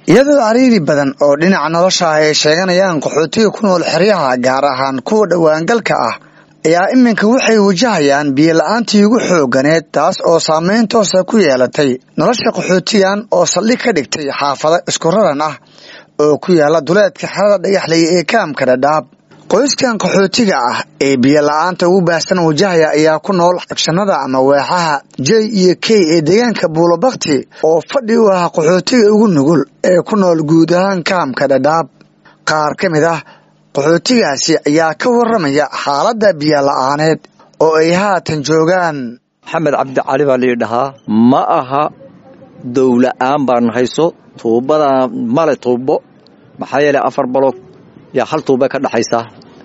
iyadoo cariiri badan oo dhinaca nolosha ah ay sheeganayaan qaxootiga ku nool xeryaha gaar ahaan kuwa dhowaangalka ah ayaa iminka waxay wajahayaan biyola-aantii ugu xooganeed taas oo saameyn toosa ku yeelatay nolosha qaxootigan oo saldhig ka dhigtay xaafado isku raran ah oo ku yaala duleedka xerada dhagaxley ee kaamka dhadhaab qoyskan qaxootiga ah ee biyola-aanta ugu baahsan wajahaya ayaa ku nool xagshanada ama weexaha j iyo k ee deegaanka buulobakti oo fadhi u ah qaxootiga ugu nugul ee ku nool guud ahaan kaamka dhadhaab qaar ka mid ah qaxootigaasi ayaa ka waramaya xaaladda biyola-aaneed oo ay haatan joogaan maxamed cabdicali baa lii dhahaa ma aha dowla-aan baan hayso tuubadaa male tuubo maxaa yeelay afar baloog yaa hal tuuba ka dhaxaysaa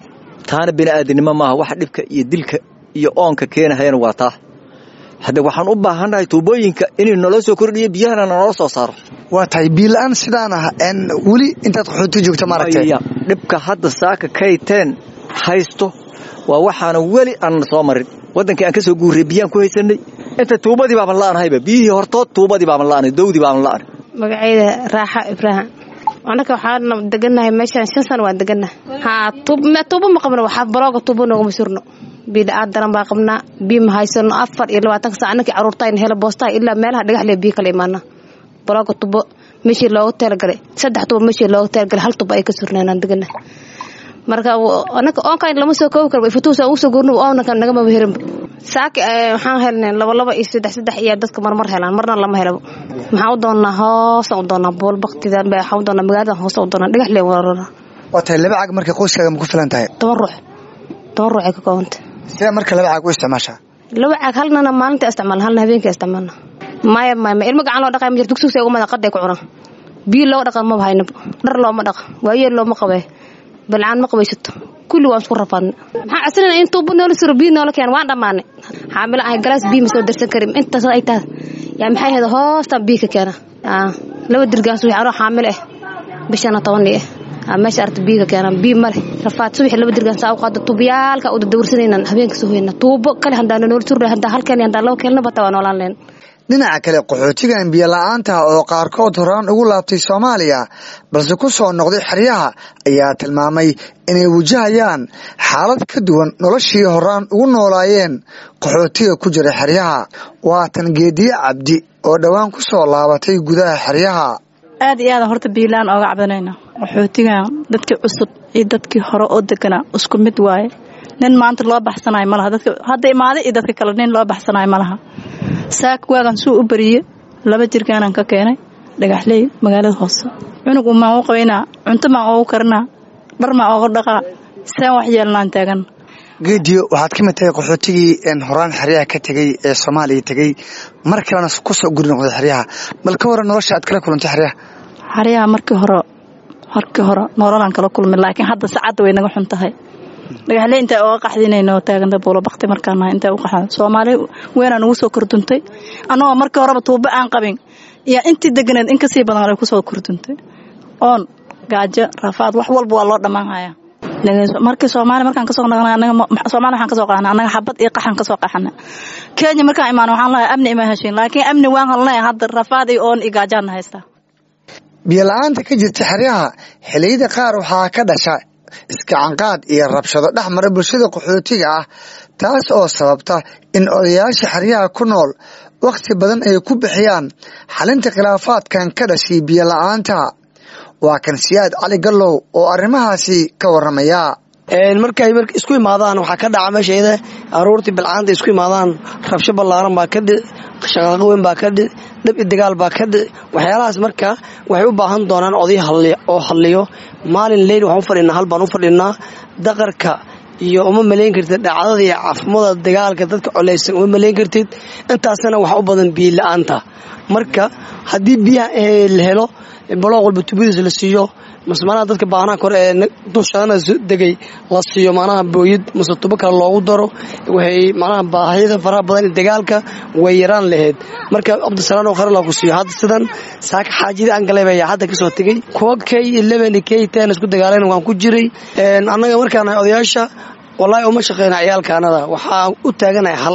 taana bini'aadinimo maaha waxa dhibka iyo dilka iyo oonka keenahayana waa taa hadde waxaan u baahannahay tuubooyinka inay naloo soo kordhiyo biyahana naloo soo saaro waa tahay biyola-aan sidaan ah weli intaad qaxooti joogta maaragtay dhibka hadda saaka kayteen haysto waa waxaana weli aanna soo marin waddankii aan ka soo guurray biyaan ku haysanay inta tuubadii baaban la'anahayba biyihii hortood tuubadii baaban la'anay dawdii baaban la'anay magacayda raaxa ibraahim anaka waxaan deganahay meeshaan shan sano waan deganahay haa tuubo ma qabno waxaa balooga tuubo noogama surno biila-aad daran baa qabnaa biyo ma haysano afar iyo labaatanka sac anakii caruurtayna hela boostaha ilaa meelaha dhagaxle biyo kala imaana balooga tuubo meeshii looga teelgalay saddex tuubo meeshii looga teelgalay hal tuubo ay ka surneen aan deganahay marka anaka oonkan lama soo koobi karo fatuusa ugu soo guurno oonaka nagamaba helinba saaki waxaan helnay laba laba iyo saddex saddex iyo dadka marmar helaan marna lama helabo maxaan u doonnaa hoosaan u doonnaa bool baktidan waxaan u doonnaa magaaladan hoosaan u doonnaa dhagax leen warara waa tahay laba cag markay qoyskaaga ma ku filan tahay toban ruux toban ruux ay ka koobantay sidee marka laba cag u isticmaashaa laba cag halnana maalinta isticmaalna halna habeenkii isticmaalna maya maya ma ilmo gacan loo dhaqay ma jirto dugsiga ugu mada qaday ku cunaan biyo looga dhaqan maba haynaba dhar looma dhaqa waayeel looma qabee balcaan ma qabaysato kulli waan isku rafaadnay maxaa casrinaa in tuubo noola suro biyo noola keen waan dhammaanay xaamilo ahay galaas biyo ma soo darsan karin intaas ay tahay yaa maxay ahayd hoostaan biyo ka keena laba dirgaas wixii anoo xaamilo ah bishana tobanii ah meesha arta biyo ka keena biyo male rafaad subaxi laba dirgaan saa u qaado tuubayaalka u dadawrsanaynan habeenka soo hoyna tuubo kale handaana noola surna handaa halkeen handaa laba keelna bata waa noolaan leen dhinaca kale qaxootigan biyola-aanta oo qaarkood horaan ugu laabtay soomaaliya balse ku soo noqday xeryaha ayaa tilmaamay inay wajahayaan xaalad ka duwan noloshii horaan ugu noolaayeen qaxootiga ku jira xeryaha waa tan geediye cabdi oo dhowaan ku soo laabatay gudaha xeryaha aad iyo aada horta biilaan ooga cabdanayna qaxootigan dadkii cusub iyo dadkii hore oo deganaa isku mid waaye nin maanta loo baxsanayo malaha dadka hadda imaaday iyo dadka kale nin loo baxsanayo malaha saak waagan suu u bariye laba jirkaanaan ka keenay dhagaxley magaalada hoose cunug umaan u qabaynaa cunto maan oogu karinaa dhar maan ooga dhaqaa saan wax yeelnaan taagan geediyo waxaad ka mid tahay qaxootigii horaan xeryaha ka tegey ee soomaaliya tegey mar kalena ku soo guri noqday xeryaha bal ka waran nolosha aad kala kulantay xeryaha xeryaha markii hore markii hore nololaan kala kulmay laakiin hadda saacadda way naga xun tahay dhagaxle intaa oga qaxdinayno taaganta buulobakti markaanaha intaa u qaxda soomaali weynaa nugu soo korduntay annagoo markii horeba tuubo aan qabin iyo intii deganeed in kasii badan ay kusoo korduntay oon gaajo rafaad wax walba waa loo dhammaanhaya markii soomaali markaan kasoo naqnay anaga soomaali waxaan kasoo qaxnay annaga xabad iyo qaxan kasoo qaxana kenya markaan imaan waxaan lahay amni ima heshin laakiin amni waan halnay hadda rafaad iyo oon iyo gaajaana haystaa biyola-aanta ka jirta xeryaha xilliyada qaar waxaa ka dhasha iskacanqaad iyo rabshado dhex mara bulshada qaxootiga ah taas oo sababta in odayaasha xeryaha ku nool wakhti badan ay ku bixiyaan xalinta khilaafaadkan ka dhashay biyola-aanta waa kan siyaad cali gallow oo arrimahaasi ka waramaya markay isku imaadaan waxaa ka dhaca meeshayda aruurtii bilcaanta isku imaadaan rabsho ballaaran baa kadhi shaqaaqo weyn baa kadhi dhab i dagaal baa kadhi waxyaalahaas marka waxay u baahan doonaan oday oo hadliyo maalin leyl waxaan u fadhinaa hal baan u fadhinaa daqarka iyo uma malayn kartid dhacdada iyo cafmada dagaalka dadka coleysan uma malayn kartid intaasna waxa u badan biyo la-aanta marka haddii biyaha la helo balooq walba tubadiisa la siiyo mase manaha dadka baanaha kore ee dulshadana degay la siiyo manaha booyad mase tubo kale loogu daro waxay manaha baahiyada faraha badan ee dagaalka way yaraan lahayd marka cabdisalaan oo kharela ku siiyo hadda sidan saaka xaajida aan galay baa hadda kasoo tegey kuwa k eleven k ten isku dagaaleen waan ku jiray annaga markaan odayaasha wallaahi uma shaqeyna ciyaalkaanada waxaan u taaganahay hal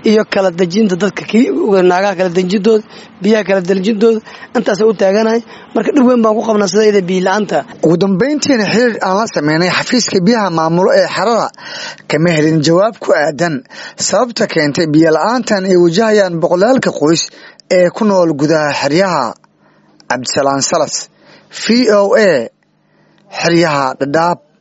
iyo kala dejinta dadka naagaha kala dejintooda biyaha kala dejintooda intaasa u taaganahay marka dhib weyn baan ku qabnaa sidayda biila-aanta ugu dambayntiina xiriir aan la sameynay xafiiska biyaha maamulo ee xerada kama helin jawaab ku aadan sababta keentay biyo la-aantan ay wajahayaan boqolaalka qoys ee ku nool gudaha xeryaha cabdisalaan salas v o a xeryaha dhadhaab